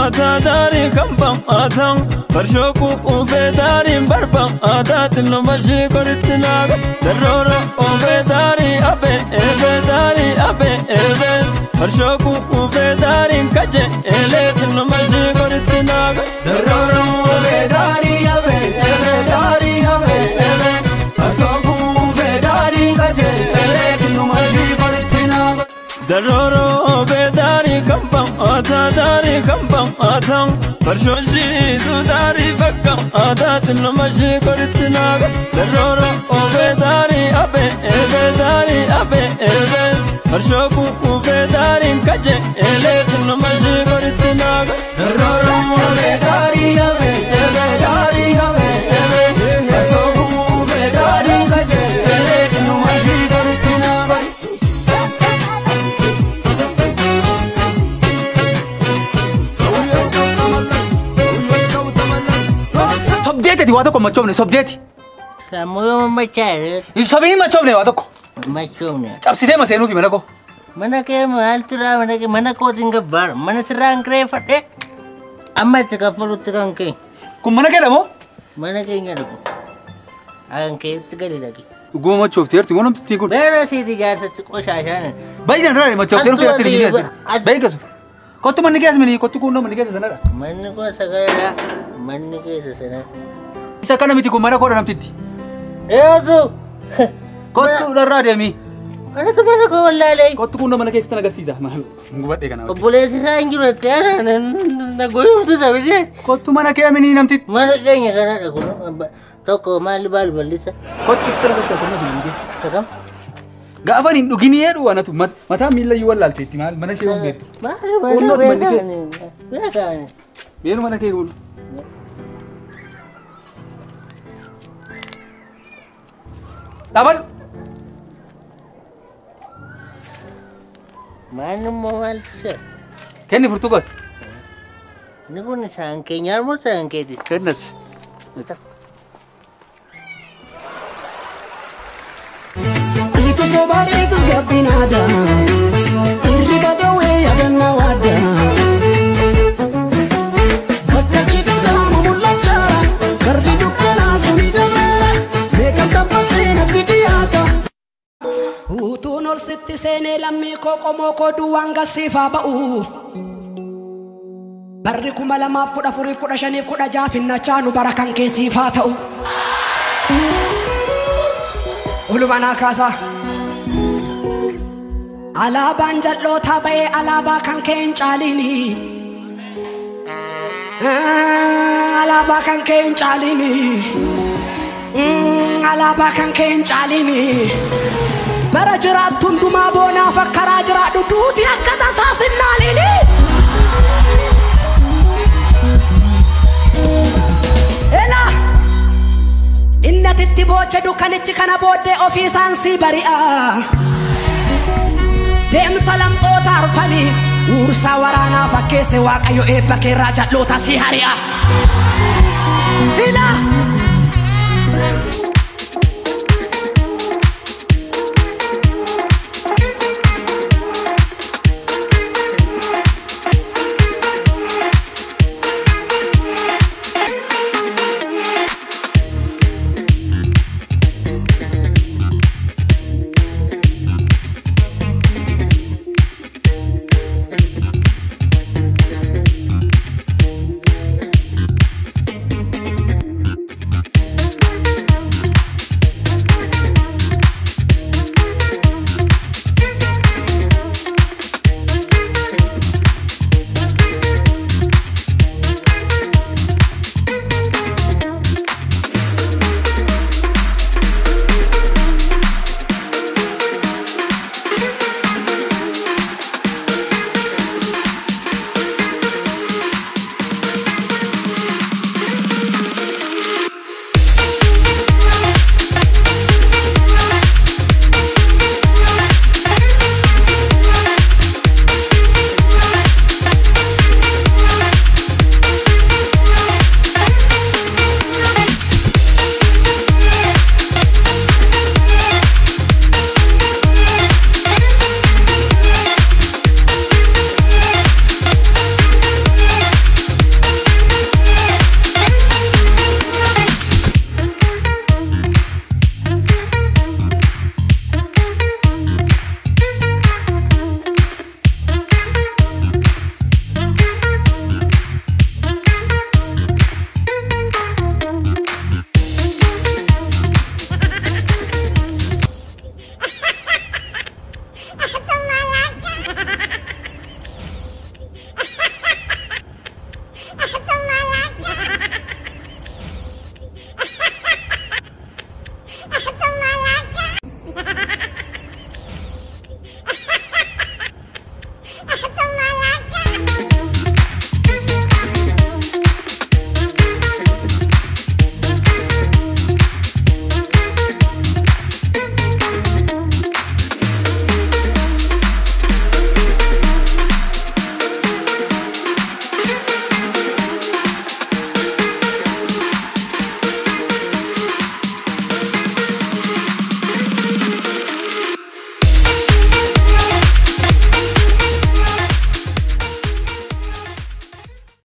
aadaa daarii kan bam'aatan farshoo quufee daariin barba'aataa nama shii koritti naaga darroora oofee daarii abee eebee daarii abee eebee farshoo quufee daariin kaje eelee nama shii koritti naaga darroora oofee daarii abee eebee daarii abee eebee farshoo quufee daariin kaje eelee nama shii koritti naaga darroora beedaarii kan bam'aataa daarii kan bam'aatan farshoo shiitu daarii fakka aadaatti nama shii koritti naaga darroora oofee daarii abee eebee daarii abee eebee farshoo kuufee daariin kaje eeleetti nama shii koritti naaga darroora oofee daarii abee eebee daarii abee eebee farshoo kuufee daariin kaje eeleetti nama shii koritti naaga. Sobdeetati waa tokko machoofne sobdeeti. Sammuu machaa'e Sobii hin machoofne waa tokko. machoofne. Cabsitee maseenuufi mana koo. Mana kee maaltu irraa mana kee mana kootiin gabbaara mana sirraan kireeffadhe amma itti kaffalutti kan kee Kun mana keedha moo? mana keenya dhugu. Kan keetti gadi dhaqe. Dhuguma machoofteerti moo namtittiin kun? Beera siiti jaarsatti qoshaashaan. Baay'ee sanarraa machoofteeru Attu filattee ati- jira. Baay'ee keessa. Kottu manni keessa mini kottu kun manni keessa sanadha. Manni koo sagaraa manni keessa sana. Isa kana miti kun mana koodha namtitti. Eeyyatu. Kottu dharraa deemi. Anatu mana koo wallaalee. Kottu kun mana keessatti agarsiisa. Maal gubadhee kana. Obboleessi isaa hin jiru itti aanaa na goyoomsu taphise. Kottu mana kee mini namtitti. Mana keenya kanadha kun tokko maali baal ballisa. Kottu itti agarsiisa kun namtitti. Sakam. Gaafa hin dhugin jedhu anatu mataa miila iyyuu wallaalteetti maal mana ishee hundeettu. Maali Qunnootti mana manni kee. beekaani. Beekaani. Beenu mana kee kun. Dhaabadhu. Maani immoo maaltu seera? Kenni furtuu gosa. Inni kun isaan keenyaa moo isaan keeti? Kennas. Itu sobat itu gabin ada Irri badawe yadanna wada Bakka cidha mumulacha Gardi dukkana suni dabara Beekam tabbate natti dhiyaata Utuun ol sitti seenee lammii koo qomoo koo duwwaan gassiifaa ba'u Barri kuma lamaaf kudha afuriif kudha shaniif kudha jaafinnachaa nu bara kan keessiifaa ta'u Ulumanaa kaasaa. Alaabaan jal'ootaa ba'ee alaabaa kan kee hin caalini. Alaabaa kan kee hin caalini. Alaabaa kan kee hin caalini. Bara jiraattu hundumaa boonaaf akka karaa jiraadhu duuti akka tasaa sinnaalini. Elaa! Inni atitti booche dukkanichi kana booddee ofii isaan sii bari'a. Deemsa lamxoota arfanii uursaa waraanaa fakkeesse waaqayyo eebba keerraa jal'oota si hari'a. Ila